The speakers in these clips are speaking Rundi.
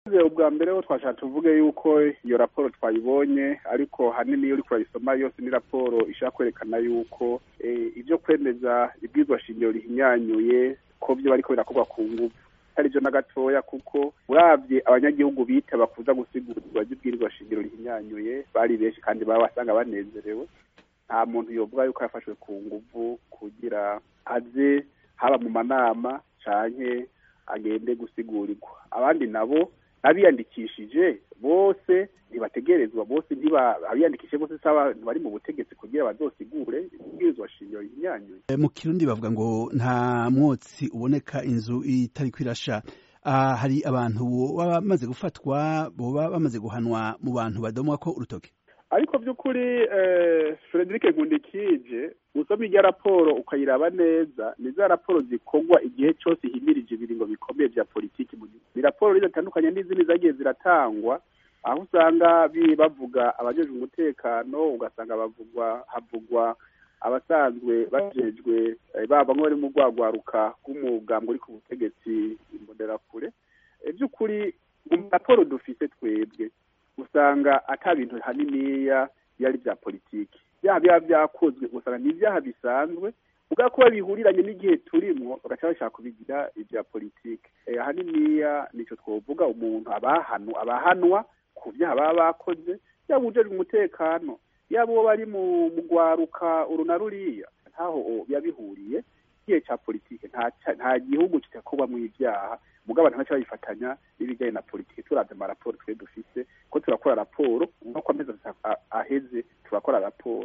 ubwa mbere ho twashaka tuvuge yuko iyo raporo twayibonye ariko hanini iyo uriko urayisoma yose ni raporo ishaka kwerekana yuko ibyo kwemeza ibwirwa shingiro rihinyanyuye ko byo bariko birakorwa ku nguvu atari byo na gatoya kuko uravye abanyagihugu bita bakuza gusigurwa ry'ibwirizwa shingiro rihinyanyuye bari benshi kandi baba basanga banezerewe nta muntu yovuga yuko yafashwe ku nguvu kugira aze haba mu manama canke agende gusigurirwa abandi nabo abiyandikishije bose ntibategerezwa bose abiyandikishije bose saba bari mu butegetsi kugira bazosigure ibwirizwa shingiro rihinyanyuye mu kirundi bavuga ngo nta mwotsi uboneka inzu itariko irasha uh, hari abantu baba bamaze gufatwa boba bamaze guhanwa mu bantu badomwa ko urutoke ariko by'ukuri Frederic Nkundikije usoma irya raporo ukayiraba neza ni za raporo zikorwa igihe cyose ihimirije ibiringo bikomeye vya politiki mu gihugu ni raporo zitandukanye n'izindi zagiye ziratangwa aho usanga bavuga abajejwe umutekano ugasanga bavugwa havugwa abasanzwe bajejwe baba bari mu rwagwaruka rw'umugambwe uri ku butegetsi imbonerakure by'ukuri mu raporo dufise twebwe usanga ata bintu haniniya yari vya politiki byaha biba vyakozwe usanga ni ivyaha bisanzwe ubwa kuba bihuriranye n'igihe turimwo bagaca bashaka kubigira ivya politiki ahaniniya nico twovuga umuntu abahanu abahanwa ku vyaha baba bakoze yaba ujejwe umutekano yaba uwo bari mu gwaruka uru na ruriya ntaho biba bihuriye igihe ca politiki nta gihugu kitakorwamwo ivyaha mugabo abantu baca babifatanya n'ibijyanye na politiki turavye amaraporo twe dufise ko turakora raporo nk'uko amezi aheze turakora raporo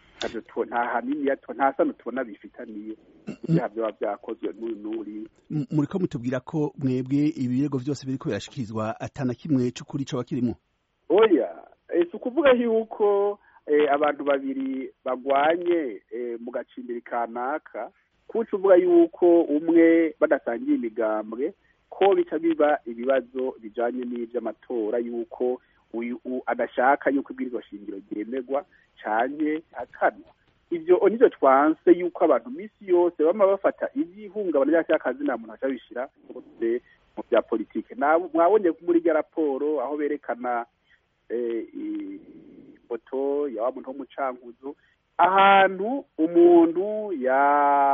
nta hanini nta sano tubona bifitaniye ibyaha byaba vyakozwe n'uyu n'uri muriko mutubwira ko mwebwe ibirego vyose biriko birashikirizwa atana kimwe c'ukuri coba kirimwo oya si ukuvuga yuko abantu babiri bagwanye mu gacimbiri kanaka kuca uvuga yuko umwe badasangiye imigambwe ko bica biba ibibazo bijanye n'ivy'amatora yuko uyu adashaka yuko ibwirizwa shingiro ryemerwa canke akanwa ivyo nivyo twanse yuko abantu misi yose bama bafata ivy'ihungabana ry'akazi nta muntu aca bishira mu vya politike mwabonye muri rya raporo aho berekana ifoto ya wa muntu w'umucankuzo ahantu umuntu ya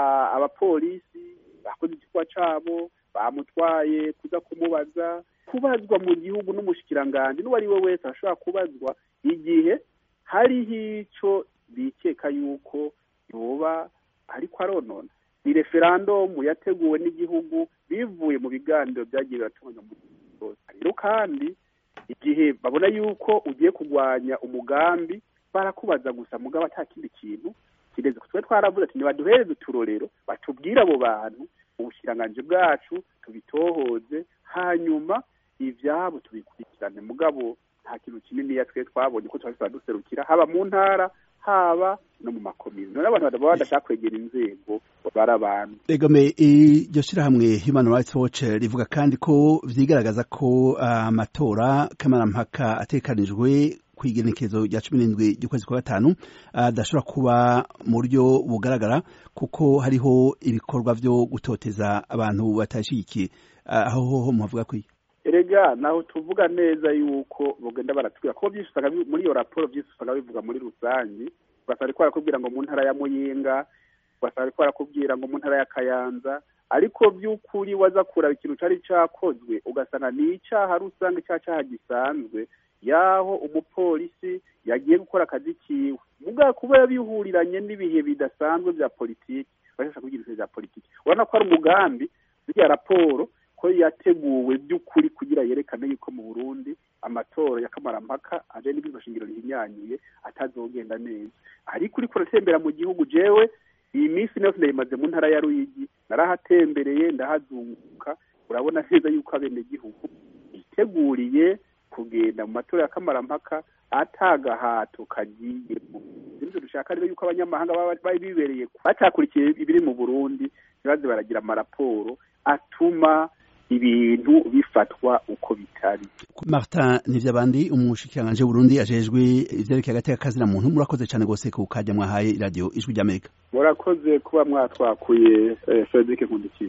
abapolisi bakoze igikorwa cabo bamutwaye kuza kumubaza kubazwa mu gihugu n'umushikiranganji n'uwo ari we wese ashobora kubazwa igihe hariho ico bikeka yuko yoba ariko aronona ni referandumu yateguwe n'igihugu bivuye mu biganiro byagiye biratunganywa mu gihugu rero kandi igihe babona yuko ugiye kurwanya umugambi barakubaza gusa mugabo ata kindi kintu kireze twe twaravuze ati nibaduhereze uturorero batubwire abo bantu ubushikiranganji bwacu tubitohoze hanyuma ivyabo tubikurikirane mugabo nta kintu kininiya twe twabonye ko twari duserukira haba mu ntara haba no mu makomine none abantu baba badashaka kwegera inzego bari abantu egome iryo shirahamwe human rights watch rivuga kandi ko vyigaragaza ko amatora uh, kamarampaka atekanijwe kw'igenekezo rya cumi n'indwi ry'ukwezi kwa gatanu adashobora uh, kuba mu buryo bugaragara kuko hariho ibikorwa vyo gutoteza abantu batashigikiye aho uh, hoho muhavuga kwiye erega naho tuvuga neza yuko bugenda baratubwira ko byinshi usanga muri iyo raporo byinshi usanga bivuga muri rusange ugasanga ariko barakubwira ngo mu ntara ya muyinga ugasanga ariko barakubwira ngo mu ntara ya kayanza ariko by'ukuri waza kuraba ikintu cari cakozwe ugasanga ni icaha rusange ca caha gisanzwe yaho umupolisi yagiye gukora akazi kiwe mugabo kuba bihuriranye n'ibihe bidasanzwe vya politiki bashaka kugira ibintu vya politiki urabona ko ari umugambi ziriya raporo ko yateguwe by'ukuri kugira yerekane yuko mu Burundi amatora ya kamarampaka aje n'ibwirizwa shingiro rihinyanyuye atazogenda neza ariko uriko uratembera mu gihugu jewe iyi minsi yose ndayimaze mu ntara ya Ruyigi narahatembereye ndahazunguka urabona neza yuko abenegihugu biteguriye kugenda mu matora ya kamarampaka atagahato kagiyemo ivyo dushaka rero yuko abanyamahanga baba bibereye batakurikiye ibiri mu Burundi ntibaze baragira amaraporo atuma ibintu bifatwa uko bitari Martin Nivyabandi umushikiranganje Burundi ajejwe ivyerekeye agateka kazi na muntu murakoze cyane gose ku kajya mwahaye radio ijwi ry'Amerika murakoze kuba mwatwakuye Frederic Nkundikiye